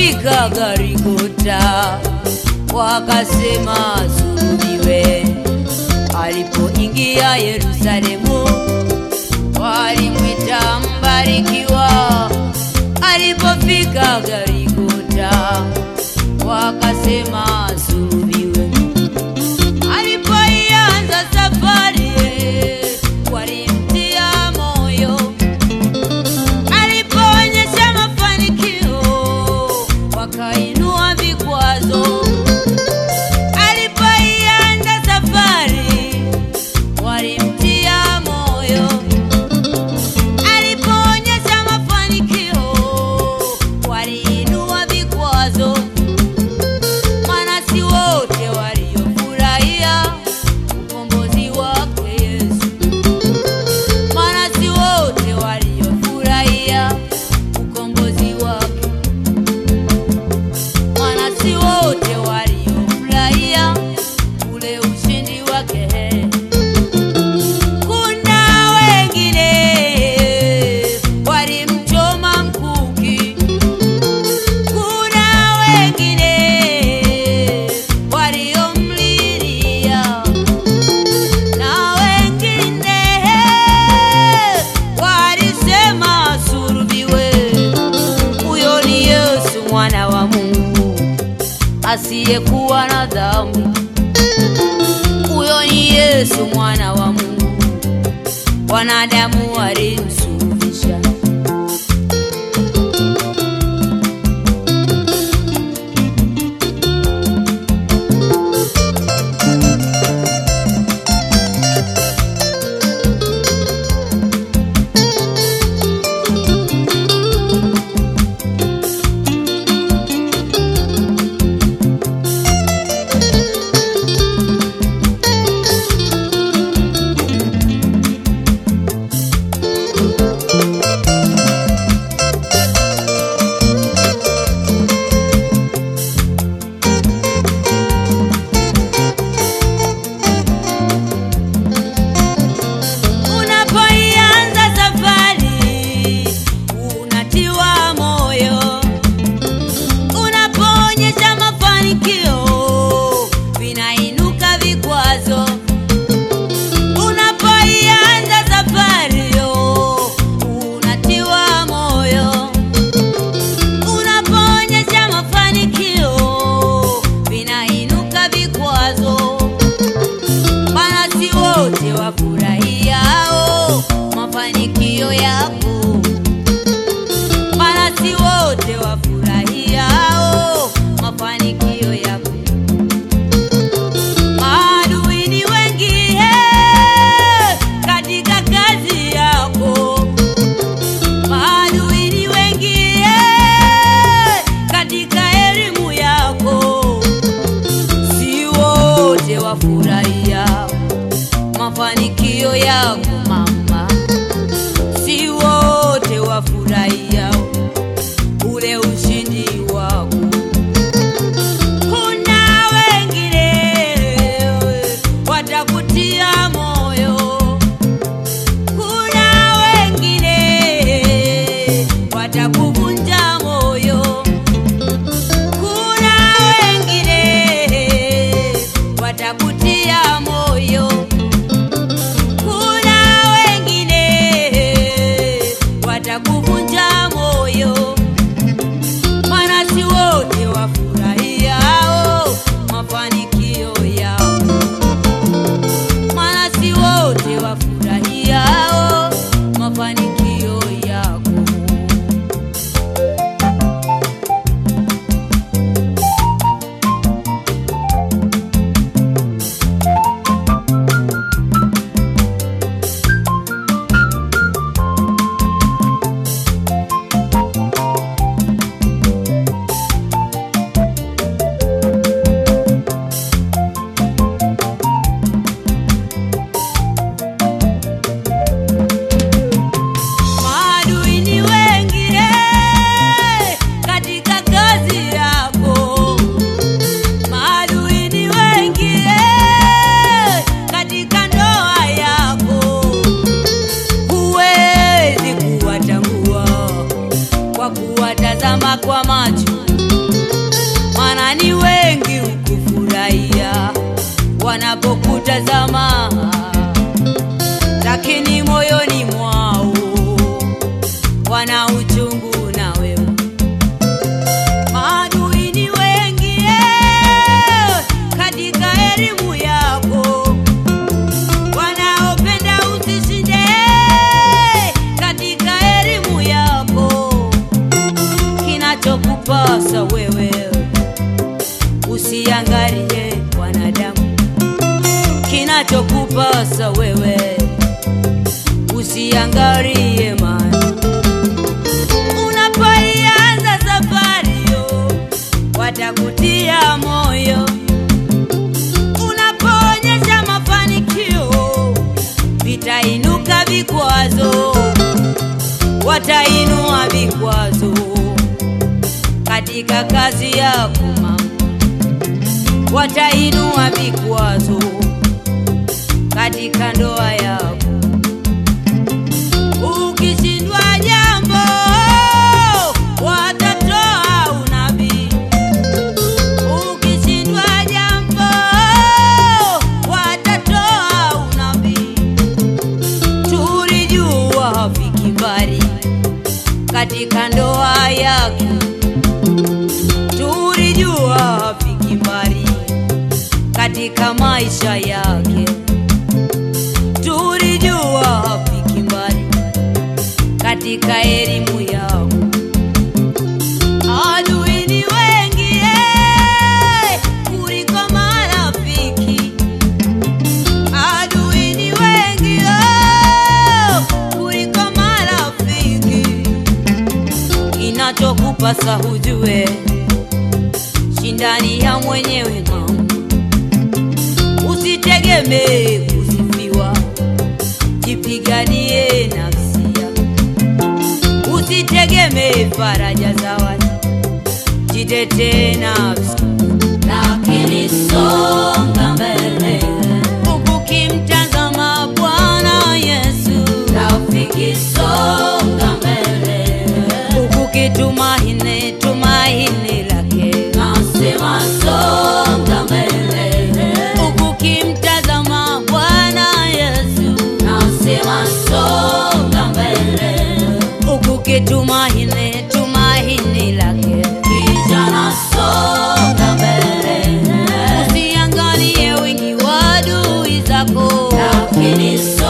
Alipofika Garigota wakasema sulubiwe. Alipoingia Yerusalemu walimwita mbarikiwa. Alipofika Garigota wakasema sulubiwe. Alipoianza safari walimtia moyo alipoonyesha mafanikio wakainua vikwazo. Alipoianza safari walimtia moyo. Alipoonyesha mafanikio waliinua vikwazo. Maana si wote waliofurahia ukombozi wake Yesu maana si wote waliofurahia ukombozi wake, maana si wote waliofurahia ule ushindi wake. Kuna wengine walimchoma mkuki, kuna wengine waliomlilia na wengine walisema sulubiwe. Huyo ni Yesu mwana wa Mungu asiyekuwa na dhambi. Huyo ni Yesu mwana wa Mungu, wanadamu walimsulubisha. Unapoianza safari unatiwa moyo, unapoonyesha mafanikio vinainuka vikwazo. Unapoianza safari unatiwa moyo, unapoonyesha mafanikio vinainuka vikwazo maana si wote wafurahiao mafanikio yako, maana si wote wafurahiao mafanikio yako. Maadui ni wengi eh, katika kazi yako, maadui ni wengi eh, katika elimu yako si wote wafurahia mafanikio yako mama, si wote wafurahia ule ushindi wako. Kuna wengine watakutia moyo, kuna wengine watakuvunja moyo kuna wengine watakutia moyo, kuna wengine watakuvunja moyo. kutazama, lakini moyoni mwao wana uchungu na wewe. Maadui ni wengi eh, katika elimu yako, wanaopenda usishinde eh, katika elimu yako. Kinachokupasa wewe usiangalie wanadamu, kinachokupasa wewe usiangalie mali. Unapoianza safari yo, watakutia moyo. Unapoonyesha mafanikio, vitainuka vikwazo, watainua vikwazo katika kazi yako mama, watainua vikwazo katika ndoa yako. Ukishindwa jambo, watatoa unabii. Ukishindwa jambo, watatoa unabii. Tulijua hafiki mbali katika ndoa yake, tulijua hafiki mbali katika maisha yake, tulijua hafiki mbali katika elimu yao. Adui ni wengi eh, kuliko marafiki. Adui ni wengi oh, kuliko marafiki. Kinachokupasa hujue, shindani ya mwenyewe mama, usitegemee kusifiwa, jipiganie nafsi yako usitegemee faraja za watu, jitetee nafsi, lakini songa mbele ukimtazama Bwana Yesu. Rafiki, songa mbele ukitumaini tumaini lake. Nasema songa mbele ukimtazama Bwana Yesu. Nasema songa mbele ukitumaini tumaini lake. Kijana songa mbele, usiangalie wingi wa adui zako, lakini songa